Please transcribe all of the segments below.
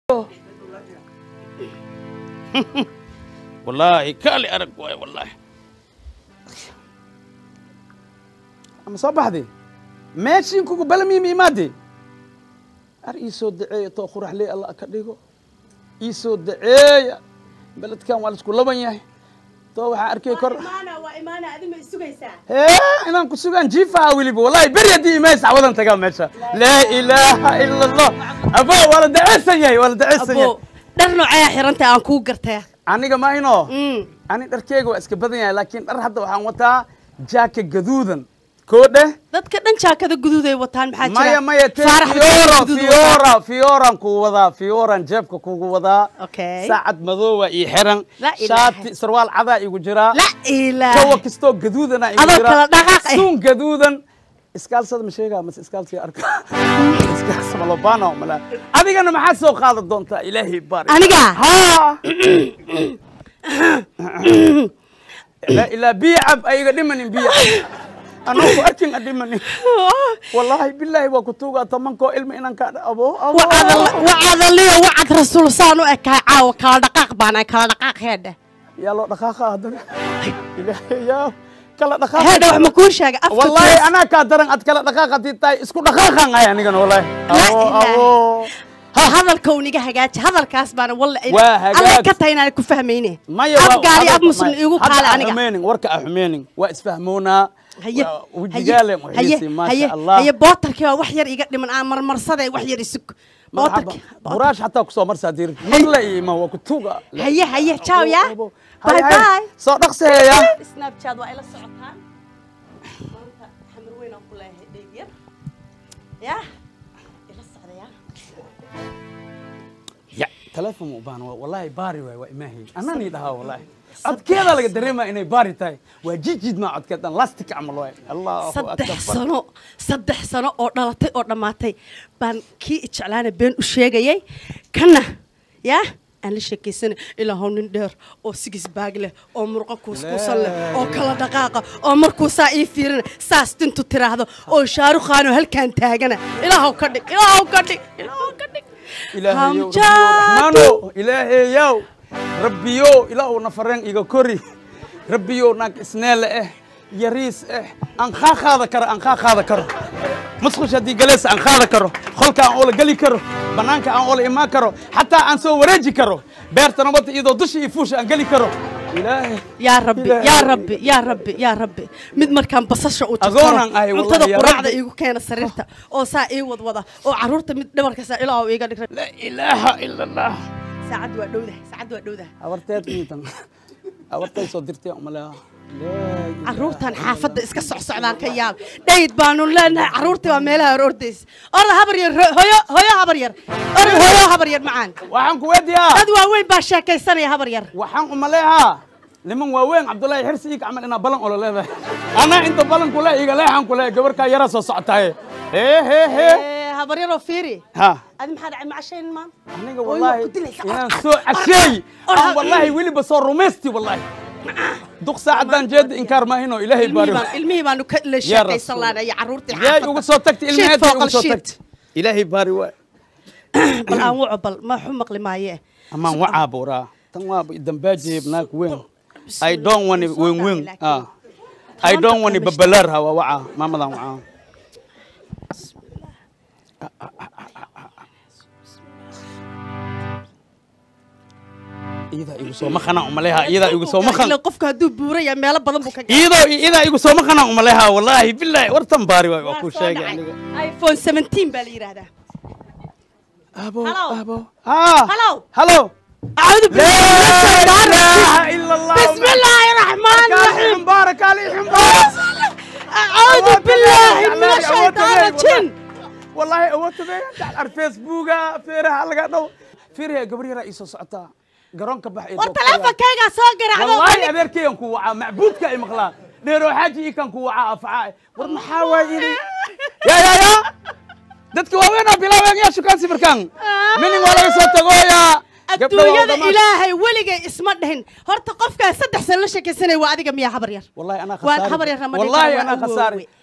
wallaahi kaali arag waay wallaahi ama soo baxdi meeshiin kugu balamiima imaade ar ii soo daceeya too quraxley allah ka dhigo ii soo daceeya beledkan waa laisku laban yahay too waxaan arkay kor hee inaan ku sugaan jiifaha weliba wallahi beri haddii imays cawadan tagaa meesha laa ilaaha ila allah abo waa la daceysan yahay waa la daceysan yahay abo dhar noocayaa xirantay aan kuu gartay aniga mahino Mm. ani dharkeyga waa iska badan yahay laakiin dhar hadda waxaan wataa jaaka gaduudan koo dheh dadka dhan jaakada guduuday wataan maxaa jira maya maya te Faarax fiora guduud wataa. fiora fioran kugu wadaa fioran jeebka kugu wadaa Okay. saacad madoowa ii xiran La ilaaha. shaati sarwaal cadaa igu jiraa la ilaah kawa kastoo gaduudana igu Adoo jiraa kala dhaqaaq eh. suun gaduudan iskaalsada ma sheegaa mase iskaalsiga arka iskaalsa malobana mala adigana maxaad soo qaadan doontaa ilaahay baari aniga ها لا إلا بيعب أيغا دمني بيعب أنا كو أركين أدمني والله بالله وكتوغا تمنكو علم إنان كان أبو أبو wacadaliyo wacad rasuul saan u ekahay caawa kala dhaqaaq baana kala dhaqaaq heedhe يا لو دخاخا هذا إلهي يا كلا دخاخا heedhe wax ma kuu sheegay afka والله kuwas- أنا كادرن أت كلا دخاخا تيتاي اسكو دخاخا غايا نيغان والله لا أبو إله. أبو ha hadalka uniga hagaaji hadalkaas baana walla Waa hagaag. aday ka tahay inaan ku fahmayne maya af gaari ab muslim igu kaale aniga xumeynin warka a xumeynin waa isfahmoonaa haye waa wejigaale haye muxiisi haye maasha allah haye bootarkii waa wax yar iga dhiman aan marmarsade wax yar isug مرحبا bootarkii براش حتى كسو مرسا دير مرلا ما هو كتوغا haye haye ciao ya bye bye سو دقسه يا snapchat waa ila socotaan maanta xamar weyn aan ku leeyahay dheyg yar ya ila socda ya يا تلفون مبان والله باري واي وإماهي أنا نيدها والله عد كذا لقى دريما إني باري تاي وجيجيد ما عد كذا لاستيك عمل واي الله saddex أكبر sano saddex sano oo dhalatay oo dhammaatay baan kii ijeclaana been u sheegayay kana yaa aan la sheekaysanay ilaa how nin dheer oo sigis baag leh oo murqo kuuskuusan leh oo kala dhaqaaqa oo markuu saa ii fiirina saas dintu tiraahdo oo shaarukhaanoo halkaan taagana ilaahow ka dhig ilaahow ka dhig ilaahow ka dhig إلهي يو Hamjadu. رحمانو إلهي يو ربي يو إلهو نفرين إيغا كوري ربي يو ناك إسنال إيه يريس إيه أنخا خاذا كرو أنخا خاذا كرو مسخش هدي جلس أنخا خاذا كرو خلك أن أولا قلي كرو بنانك أن أولا إما كرو حتى أن سو وريجي كرو بيرت نبط إيدو دشي يفوش أن قلي كرو إلهي yaa rabbi Ilaahay. yaa rabbi yaa rabbi yaa rabbi mid markaan basasha u Agoonan ahay, wallahi, cuntada yaa quraacda rabbi. iigu keena sariirta oo saa ii wadwada oo caruurta mid dhabarka saa ilaa iiga dhig لا إله إلا الله saacad waa dhowdahay saacad waa dhowdahay أورتيت ميتن أورتيت صدرتي أملا لا caruurtan xaafadda iska socsocdaan ka yaab dhayd baanu leenahay caruurtii waa meelaha hor ordaysa orda habar yar ho- hoyo hoyo habar yar orda hoyo habar yar macaan waxaan ku weydiyaa dad waaweyn baa sheekaysanaya habar yar waxaan u maleehaa niman waaweyn cabdullaahi xirsi iig camal inaa balan olo leedahay anaa inta balan kule iga leexan kule gabarkaa yara soo socotaaye hee hee hee Eh, habar yaroo fiiri ha adi maxaa dhacay macashayn maan aniga Ooy, waa wallaahi ku dilaysa. inaan soo casheey Or- aan wallaahi weliba soo rumaysti wallaahi duq saacadaan jeeda inkaar maahino ilaahay ilmihii baari baan- ilmihii baanu ka la Ya sheekaysan Rasuul. lahayn iyo caruurtii yaay xaafadda. uga soo tagti Shit ilmaheedii fooqal uga soo shit. tagti ilaahay baari waay bal aan waco bal ma xu maqli maaye amaan wacaa buuraa tan waa dambaajeeb naag weyn I don't want it wing wing. Ah. I don't want it babalar hawa waca maamadan waca. Iyada igu soo maqana umaleha iyada igu soo maqan. Ilaa qofka hadduu buuraya meelo badan buu ka gaadhay. Iyada iyada igu soo maqana umaleha wallahi billahi wartan baari waa Waa ku soo sheegay dhacay. aniga. iphone 17 baa la yidhaahdaa Abo Hello. abo. Ah. Hello. Hello. acuudu لا إله إلا الله. بسم الله الرحمن الرحيم عليكم بارك عليكم بارك. أعوذ بالله من الشيطان الرجيم والله أوت بيه تعال على الفيسبوك فيرها لقى دو فيرها قبري رئيس سعتا قرون كبح war taleefankaygaa soo garacdo والله أبيركي ينكو وعا معبودك أي مخلا ديرو حاجي كان كو وعا أفعاء ورنا حاوي يا يا يا dadka waaweyn oo bilaabeen yaa shukaan sibirkan minin waa laga soo tagoya adduunyada ilaahay weligay isma dhihin horta qofkaa saddex sano la sheekaysanaya waa adiga miyaa habar yar والله انا Waan خساري habar yar Ramadaan والله waan انا u خساري woowey.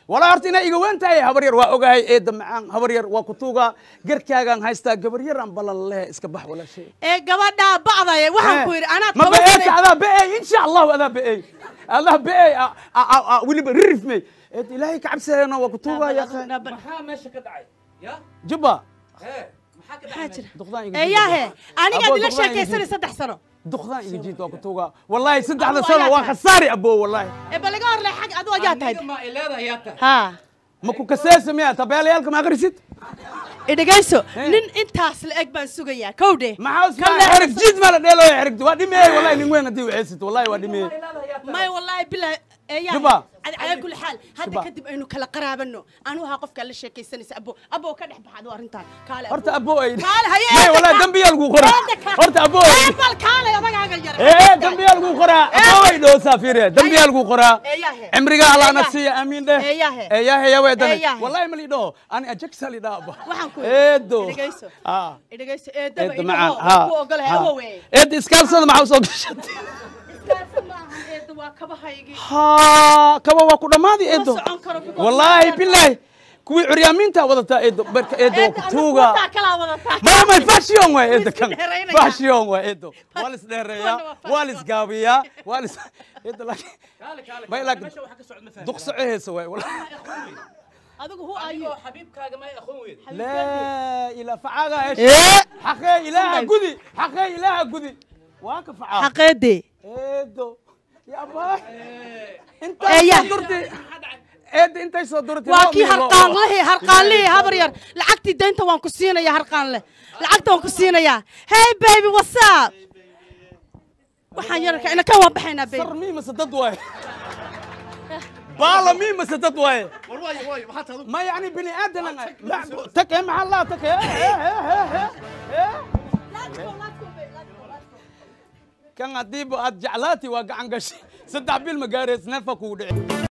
walaa horta inaa iga weyn tahay habar yar waa ogahay eedda macaan habar yar waa ku tuugaa garkaagaan haystaa gabar yaraan balan lehe iska bax walaashay ee gabadhaa bacdaya waxaan ku yidhi anaad ma toban beeyta sano adaa beey insha allahu adaa beey adaa beey weliba ririf mey eed ilaahay ka cabsadeena waa ku tuugaa yaa maxaa meesha ka dhacay ya jubba hee maxaa ka maxaa dhacay jira duqdaan iga eeyaahe anigaad Aboo, ila duqdaan iga sheekaysanay jiid. saddex sano duqdaan iga jiid waa ku tuugaa wallahi saddexda Aboo, sano ayaa waa tahay. khasaari aboo wallahi ee bal iga horle xag adu ayaa tahay aniga ma ileeda yaa tahay haa ma ku kaseesa miya tabeelayaalka ma akhrisid idhegayso Eh. nin intaas la eg baan sugayaa kowdhe maxaa Kan usmaa leexda- xerig jiid ma la dheelooya xerig waa dhimeey wallahi nin weyn haddii waxaysid wallahi waa dhimeey may wallaahi bilah eeyaa Juba. calaa kulli xaal hadda Juba. kadib aynu kala qaraabano anu ahaa qofkaa la sheekaysanaysa abo abo ka dhex baxado arrintan kaale horta aboo ay kaale haye may wallahi dambiyaa lagu qoraa horta aboo ay bal kaale adagaaga yar ee dambiyaa lagu qoraa aboo ay dhoosaa fiiriya dambiyaa lagu qoraa Eeyahe. cimriga allaana Eeyahe. siiya amiin dheh Eeyahe. eeyahe yawe dane Eeyahe. wallahi ma lidhaho ani ajagsa lidhaa aba waxaan ku eedo idhegayso Ah. idhegayso eedaba eedda idhaho macaan waa ku ogolahay ha. awowe eedda iskaalsada maxaa usoo gashatay iskaarsan ma ahan eedda waa kabahaygii ha kaba waa ku dhammaadi eedo socon karo because wallaahi waa- bilaahi kuwii curyaamiinta wadataa eedo barka eedo waa ku tuuga wataa kalaa wadataa maya may fashion waay eedo kan Isdheeraynaya. fashion waay eedo waa lis dheereeyaa Kuwana waa waa lis gaabiyaa waa lis eedo laakiin kaale kaale May laakiin- meesha waxa ka socda ma fahmi duqso ceheesa waay wallahi adigu hu ayu adigoo xabiibkaaga ma aqoon weyd laa ilaa facaaga Eh. hesha xaqee ilaaha gudi xaqee ilaaha gudi waa ka facaa xaqeedee eedo ya baay Eh, intay ya. soo durtay eedo intay soo durtay waa loo kii miilo. harqaanlihii harqaanlihii habar yar lacagtii daynta waan ku siinayaa harqaanle lacagta waan ku siinayaa hey baby what's up waxaan yararka ina kan waan baxaynaa baby sar mii mase dad waaye baala mii mase dad waaye war waayo waayo maxaa taadu ما يعني بني ادم تك مع الله تك كان هديب اد جعلاتي واقع عن قش صدع بالمقاريس نفك ودعي